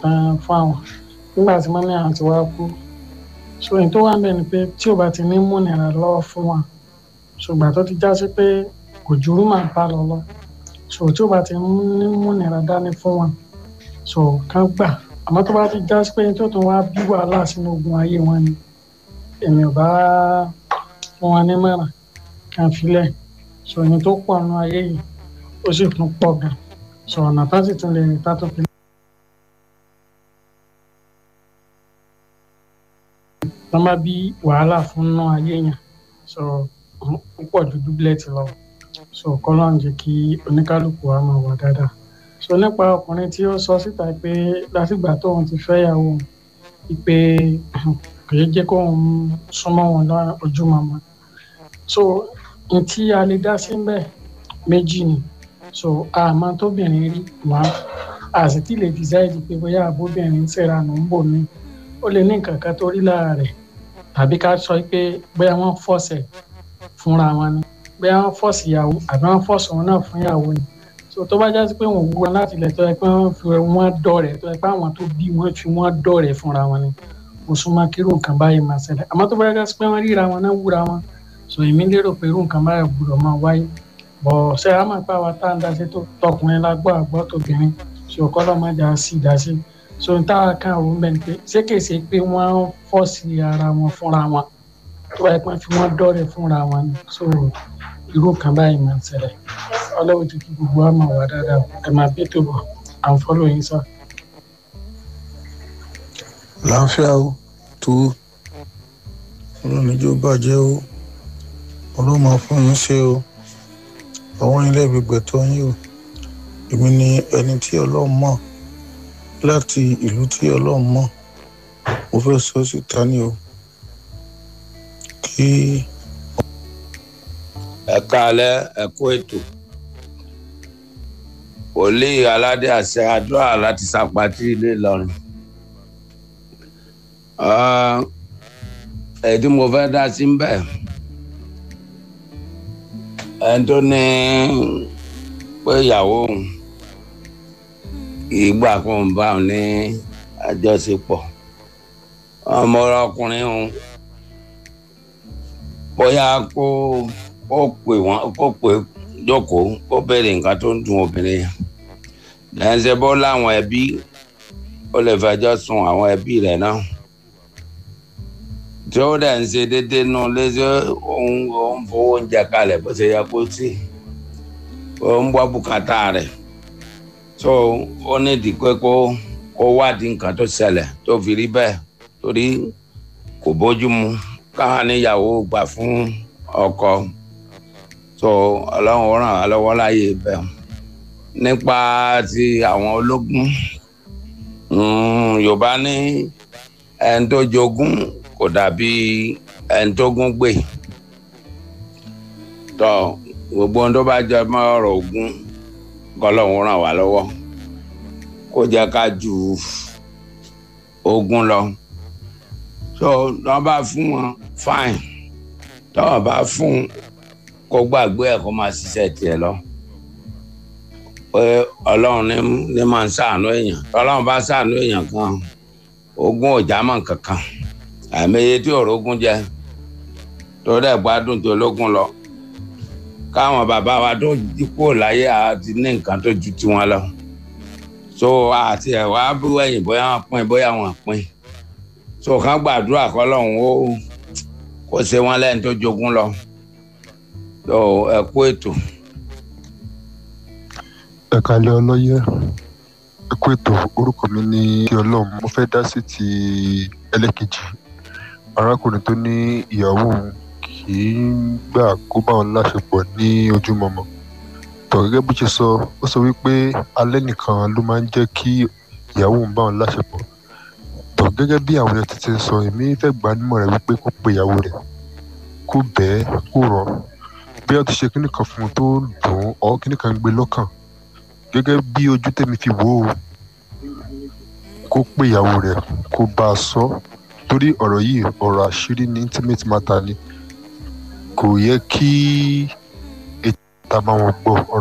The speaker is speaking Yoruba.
tán fún àwọn nígbà tí mọ́mí àwọn ti wá kú so èyí tó wà ń bẹ̀ ni pé tí ò bá ti ní múnira lọ́wọ́ fún wa ṣùgbọ́n tó ti já sí pé kò jùrú máa bá lọ lọ so tí ò bá ti ní múnira dání fún wa so kán gbà àmọ́ tó bá ti já sí pé tó tún wá bí wàhálà sínú ogun ayé wọn ni èmi ò bá fún wọn ní mọ̀ràn kàn filẹ̀ so èyí tó pọ̀ nínú ayé yìí ó sì tún pọ̀ gan so ọ̀nà tá sì tún lè rìn tá tó fi tán bá bí wàhálà fún náà ayé yẹn so púpọ̀ ju dúbílẹ̀tì lọ so kọ́lọ́ ń jẹ́ kí oníkálukú wa máa wà dáadáa so nípa ọkùnrin tí ó sọ síta pé látìgbà tóun ti fẹ́ yàwó pé kò yẹ jẹ́ kóun súnmọ́ wọn lójúmọmọ so n tí a lè dá sí bẹ́ẹ̀ méjì ni so àmọ́ tóbìnrin rí wọn a sì ti lè decide pé bóyá àbóbìnrin ń ṣèrànù ń bò mí ó lè ní nǹkan kan tó rí lára rẹ̀ tàbí ká sọ pé bóyá wọ́n fọ̀sẹ̀ fúnra wọn ni bóyá wọ́n fọ̀sì ìyàwó àbí wọ́n fọ̀sì wọn náà fún ìyàwó ni so tó bá jásí pé wọ́n wú wọn láti ilẹ̀ tó yẹ pé wọ́n fi wọ́n dọ̀rẹ́ tó yẹ pé àwọn tó bí wọ́n fi wọ́n dọ̀rẹ́ fúnra wọn ni mo súnmọ́ kí irú nǹkan báyìí máa ṣẹlẹ̀ àmọ́ tó bá jásí pé wọ́n ríra wọn náà wúra wọn so èmi lérò pé irú nǹkan báyìí gbọ́dọ̀ máa wáyé bọ̀ ṣé a máa pa wa tá à ń dasí tó tọkùnrin la gbọ́ àgbọ́ tóbìnrin so kọ́lọ́ máa jà sí ìdásí so n táwa kan àwọn bẹ́ẹ̀ ni pé ṣé kìí ṣe pé wọ́n fọ́ọ̀sì ara wọn fúnra wọn tó bá yẹ pé wọ́n fi wọ́n dọ̀rẹ́ fúnra wọn ni so irú kan báyìí máa ń ṣẹlẹ̀ ọlọ́run ti kí gbogbo wa máa wà dáadáa ẹ máa bí tó bọ̀ à ń fọ́lọ́ yín sá. láǹfíà ó tó ọlọ́run ìjọ bàjẹ́ ó ọlọ́run máa fún yín ṣe ó ọwọ́ yín lẹ́bi gbẹ̀tọ́ yín o èmi ni ẹni tí ọlọ́run mọ̀ láti ìlú tí ọlọ́run mọ̀ mo fẹ́ sọ síta ní o kí ẹ káalẹ́ ẹ kú ètò wòlíì aládé àṣẹ àdúrà láti sàpàtì ilé Ìlọrin ẹdí mo fẹ́ dá sí bẹ́ẹ̀ ẹni tó ní pé ìyàwó òun ìgbà kan bá òun ní àjọṣepọ̀ ọmọ ọkùnrin òun bóyá kó kó pè wọn kó pè jókòó kó béèrè nǹkan tó ń dùn obìnrin yẹn lẹ́yìn ṣe bó láwọn ẹbí ó lè fẹjọ́ sùn àwọn ẹbí rẹ̀ náà tí ó dẹ̀ ń ṣe déédéé nù léṣe òun òun fowó oúnjẹ kalẹ̀ bó ṣe yẹ kó sí ó ń gbọ́ bùkátà rẹ̀ tó ó nídìí pé kó kó wádìí nǹkan tó ṣẹlẹ̀ tó fi rí bẹ́ẹ̀ torí kò bójú mu káwọn níyàwó gbà fún ọkọ tó ọlọ́run ràn wá lọ́wọ́ láyé bẹ́ẹ̀ nípa ti àwọn ológun yorùbá ní ẹni tó jogún kò dàbí ẹni tó gún gbè tó gbogbo ohun tó bá jẹ mọ́ ọ̀rọ̀ ogun kọ́lọ́run ràn wá lọ́wọ́ kó jẹ́ ká ju ogun lọ so tọ́ bá fún wọn fine tọ́ bá fún kó gbàgbé ẹ̀ kó máa ṣiṣẹ́ tiẹ̀ lọ pé ọlọ́run ní ní máa ń ṣàánú èèyàn tọ́lọ́run bá ṣàánú èèyàn kan ogun ò já mọ́ kankan àìmọye tí òrógún jẹ tó dẹ̀ gbádùn tó lógún lọ káwọn bàbá wa tó dípò láyé àti ní nǹkan tó ju tiwọn lọ so àti ẹ̀ wá bú ẹ̀yìn bóyá wọn pín bóyá wọn pín so kàn gbàdúrà kọ́lọ́run ó kó ṣe wọn lẹ́yìn tó jogún lọ so ẹ kú ètò. ẹ kalẹ ọlọyẹ ẹ kú ètò orúkọ mi ní kí ọlọrun mo fẹ́ dá sí ti ẹlẹ́kejì arákùnrin tó ní ìyàwó òun kì í gbà kó bá òun láṣepọ̀ ní ojúmọmọ tọ gẹ́gẹ́ bó ṣe sọ ó sọ wípé alẹ́ nìkan ló máa ń jẹ́ kí ìyàwó òun bá òun láṣepọ̀ tọ gẹ́gẹ́ bí àwọn èèyàn tètè sọ èmi fẹ́ gbà á nímọ̀ rẹ̀ wípé kó pe ìyàwó rẹ̀ kó bẹ́ẹ̀ kó rọ̀ bí wọ́n ti ṣe kíní kan fún un tó dùn ún ọ́ kíní kan gbé lọ́kàn gẹ́gẹ́ bí ojú tèmi fi wò ó kó pé ìyàwó rẹ̀ kó bá a sọ torí ọ̀rọ̀ yìí ọ̀rọ̀ àṣírí ní intimate matter ni kò yẹ kí ètò ìta máa wọn gbọ́ ọ̀rọ̀